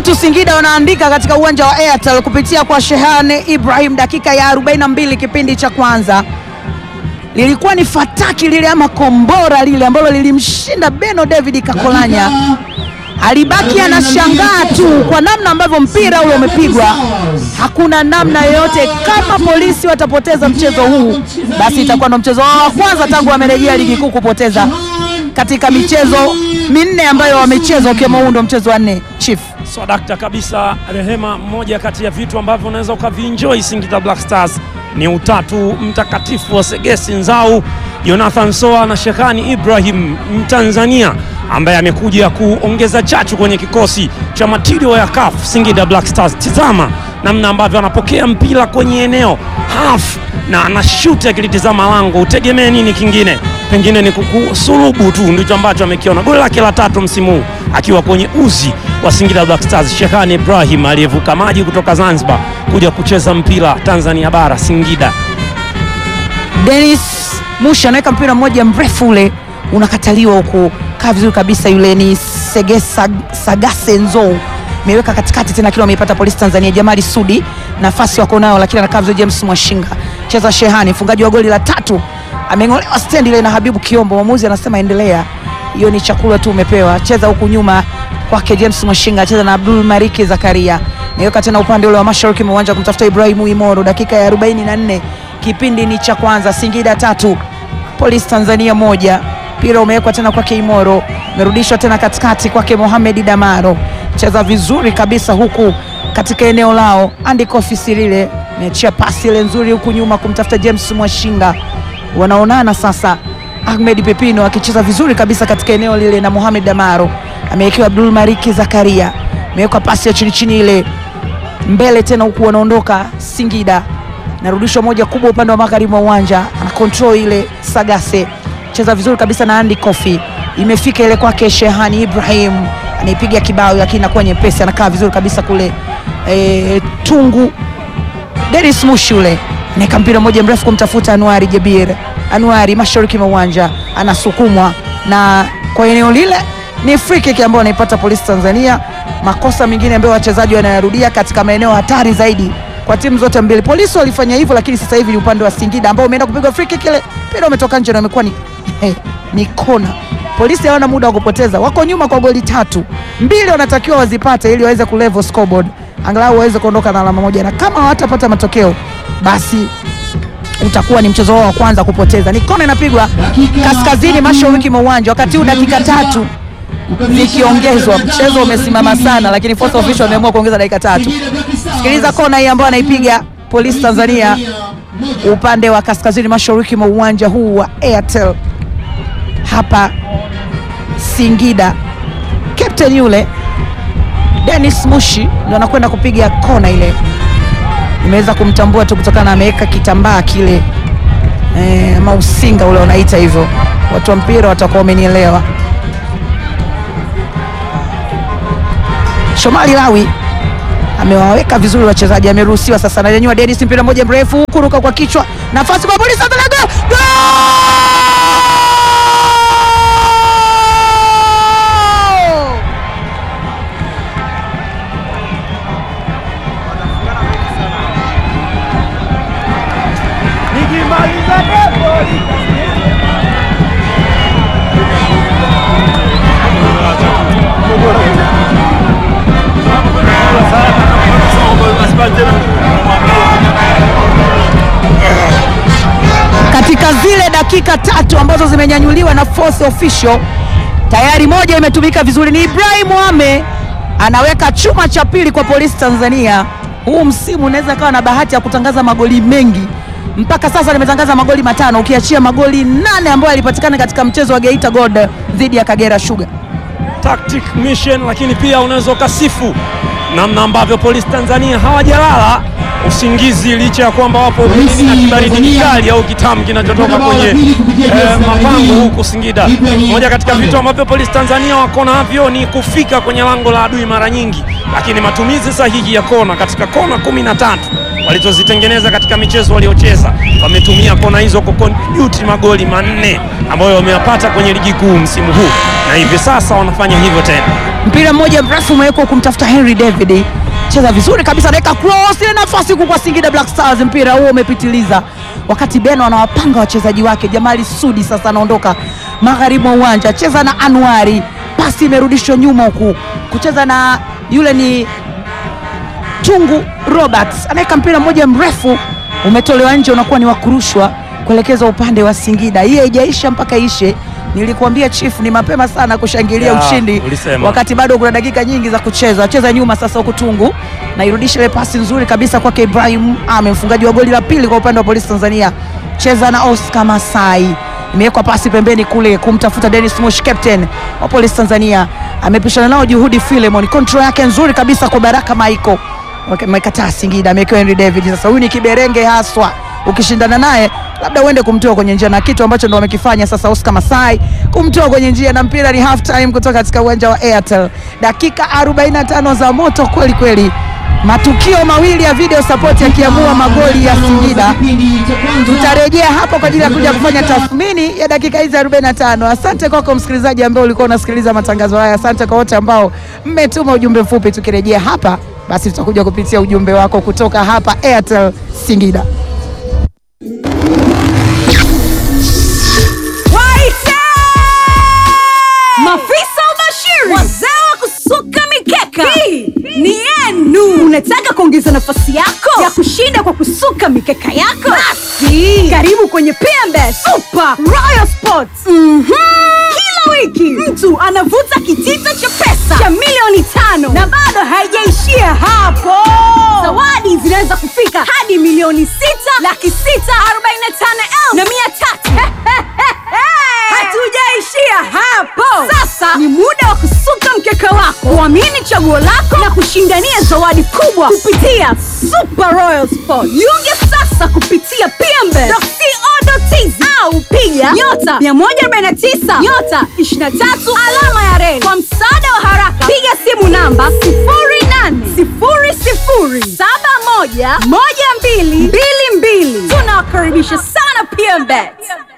tatu Singida wanaandika katika uwanja wa Airtel kupitia kwa Shehane Ibrahim, dakika ya 42 kipindi cha kwanza. Lilikuwa ni fataki lile ama kombora lile ambalo lilimshinda Beno David Kakolanya. Alibaki anashangaa tu kwa namna ambavyo mpira ule umepigwa. Hakuna namna yoyote, kama polisi watapoteza mchezo huu, basi itakuwa ndo mchezo wao wa kwanza tangu wamerejea ligi kuu kupoteza katika michezo minne ambayo wamecheza, ukiwemo huu ndo mchezo wa nne. Chief Swadakta kabisa Rehema, mmoja kati ya vitu ambavyo unaweza ukavienjoy Singida Black Stars ni utatu mtakatifu wa Segesi Nzau, Jonathan Soa na Shekani Ibrahim Mtanzania ambaye amekuja kuongeza chachu kwenye kikosi cha matirio ya CAF Singida Black Stars. Tizama namna ambavyo anapokea mpira kwenye eneo half na anashuti akilitizama lango. Utegemee nini kingine? Pengine ni kukusulubu tu, ndicho ambacho amekiona. Goli lake la tatu msimu huu akiwa kwenye uzi wa Singida Black Stars. Shehani Ibrahim aliyevuka maji kutoka Zanzibar kuja kucheza mpira Tanzania bara Singida. Dennis Musha anaweka mpira mmoja mrefu ule unakataliwa huku, kaa vizuri kabisa. Yule ni Segesa Sagase Nzo ameweka katikati tena, kile ameipata Polisi Tanzania. Jamali Sudi nafasi wako nayo, lakini anakaa vizuri. James Mwashinga cheza Shehani, mfungaji wa goli la tatu ameng'olewa stendi ile na Habibu Kiombo. Mwamuzi anasema endelea, hiyo ni chakula tu umepewa. Cheza huku nyuma kwake James Mwashinga, cheza na Abdul Mariki Zakaria, niweka tena upande ule wa mashariki mwa uwanja kumtafuta Ibrahimu Imoro. Dakika ya 44 kipindi ni cha kwanza, Singida tatu Polisi Tanzania moja. Mpira umewekwa tena kwake Imoro, umerudishwa tena katikati kwake Mohamed Damaro, cheza vizuri kabisa huku katika eneo lao. Andy Kofi Sirile ameachia pasi ile nzuri huku nyuma kumtafuta James Mwashinga, wanaonana sasa. Ahmed Pepino akicheza vizuri kabisa katika eneo lile na Mohamed Damaro, amewekewa Abdul Mariki Zakaria, amewekwa pasi ya chini chini ile mbele tena huku wanaondoka Singida narudishwa moja kubwa upande wa magharibi wa uwanja, ana control ile Sagase, cheza vizuri kabisa na Andy Kofi, imefika ile kwake Shehani Ibrahim, anaipiga kibao, lakini inakuwa nyepesi, anakaa vizuri kabisa kule e, tungu Dennis Mushi ule anaweka mpira mmoja mrefu kumtafuta Anuari Jabir. Anuari mashariki mwa uwanja anasukumwa na kwa eneo lile ni free kick ambayo anaipata Polisi Tanzania. Makosa mengine ambayo wachezaji wanayarudia katika maeneo hatari zaidi kwa timu zote mbili. Polisi walifanya hivyo, lakini sasa hivi ni upande wa Singida ambao umeenda kupigwa free kick, ile mpira umetoka nje na imekuwa ni, ni kona. Polisi hawana muda wa kupoteza, wako nyuma kwa goli tatu, mbili wanatakiwa wazipate ili waweze kulevel scoreboard, angalau waweze kuondoka na alama moja, na kama hawatapata matokeo basi utakuwa ni mchezo wao wa kwanza kupoteza. Ni kona inapigwa kaskazini mashariki mwa uwanja, wakati huu dakika tatu zikiongezwa. Mchezo umesimama sana, lakini fourth official wameamua kuongeza dakika tatu. Sikiliza kona hii ambayo anaipiga Polisi Tanzania upande wa kaskazini mashariki mwa uwanja huu wa Airtel hapa Singida. Captain yule Dennis Mushi ndo anakwenda kupiga kona ile. Nimeweza kumtambua tu kutokana na ameweka kitambaa kile e, mausinga ule unaita hivyo. Watu wa mpira watakuwa wamenielewa. Shomali Lawi amewaweka vizuri wachezaji, ameruhusiwa sasa. Ananyanyua Dennis, mpira mmoja mrefu, kuruka kwa kichwa, nafasi kwa Polisi Tanzania, gol! Gol! katika zile dakika tatu ambazo zimenyanyuliwa na fourth official tayari moja imetumika vizuri. Ni Ibrahim Ame anaweka chuma cha pili kwa Polisi Tanzania. Huu msimu unaweza kawa na bahati ya kutangaza magoli mengi. Mpaka sasa nimetangaza magoli matano, ukiachia magoli nane ambayo yalipatikana katika mchezo wa Geita Gold dhidi ya Kagera Sugar. tactic mission, lakini pia unaweza ukasifu namna ambavyo Polisi Tanzania hawajalala usingizi licha ya kwamba wapo ugenini na kibaridi kikali au kitamu kinachotoka kwenye eh, mapango huku Singida. Moja katika vitu ambavyo Polisi Tanzania wako navyo ni kufika kwenye lango la adui mara nyingi, lakini matumizi sahihi ya kona katika kona kumi na tatu walizozitengeneza katika michezo waliocheza, wametumia kona hizo kukontribute magoli manne ambayo wameyapata kwenye ligi kuu msimu huu, na hivi sasa wanafanya hivyo tena. mpira mmoja mrefu umewekwa kumtafuta Henry David, cheza vizuri kabisa, anaweka cross ile nafasi huku kwa Singida Black Stars. Mpira huo umepitiliza, wakati Beno anawapanga wachezaji wake. Jamali Sudi sasa anaondoka magharibi mwa uwanja, cheza na Anwari, pasi imerudishwa nyuma huku kucheza na yule ni Tungu Roberts anaweka mpira mmoja mrefu umetolewa nje, unakuwa ni wa kurushwa kuelekeza upande wa Singida. Hii haijaisha mpaka ishe. Nilikuambia chief, ni mapema sana kushangilia Ya, ushindi ulisema. wakati bado kuna dakika nyingi za kucheza. Cheza nyuma sasa, huku Tungu na irudisha ile pasi nzuri kabisa kwake Ibrahim Ame, mfungaji wa goli la pili kwa upande wa Polisi Tanzania. Cheza na Oscar Masai, imewekwa pasi pembeni kule kumtafuta Dennis Mush, captain wa Polisi Tanzania. Amepishana nao Juhudi Philemon, control yake nzuri kabisa kwa Baraka Maiko amekataa Singida, amewekewa Henry David. Sasa huyu ni kiberenge haswa, ukishindana naye labda uende kumtoa kwenye njia, na kitu ambacho ndo wamekifanya sasa Oscar Masai, kumtoa kwenye njia, na mpira ni half time kutoka katika uwanja wa Airtel. Dakika 45 za moto kweli kweli, matukio mawili ya video support yakiamua magoli ya Singida. Tutarejea hapo kwa ajili ya kuja kufanya tathmini ya dakika hizi 45. Asante kwako msikilizaji ambaye ulikuwa unasikiliza matangazo haya. Asante kwa wote ambao mmetuma ujumbe mfupi. Tukirejea hapa, basi tutakuja kupitia ujumbe wako kutoka hapa Airtel Singida. Waite! Mafisa ubashiri, wazee wa kusuka mikeka, hii ni yenu. Unataka kuongeza nafasi yako ya kushinda kwa kusuka mikeka yako? Basi karibu kwenye PMBet Super Royal Sports. Mhm. Kila wiki mtu anavuta kitita cha pesa cha milioni tano na bado haijaishia hapo. Zawadi zinaweza kufika hadi milioni sita laki sita arobaini na tano elfu na mia tatu. Hatujaishia hapo. Sasa ni muda wa kusuka mkeka wako, kuamini chaguo lako na kushindania zawadi kubwa kupitia Super Royal Sport. Jiunge sasa kupitia pmbe.co.tz au piga nyota 149 nyota 23 alama ya reli. Kwa msaada wa haraka, piga simu namba 0800711222. Tunawakaribisha sana PMBet.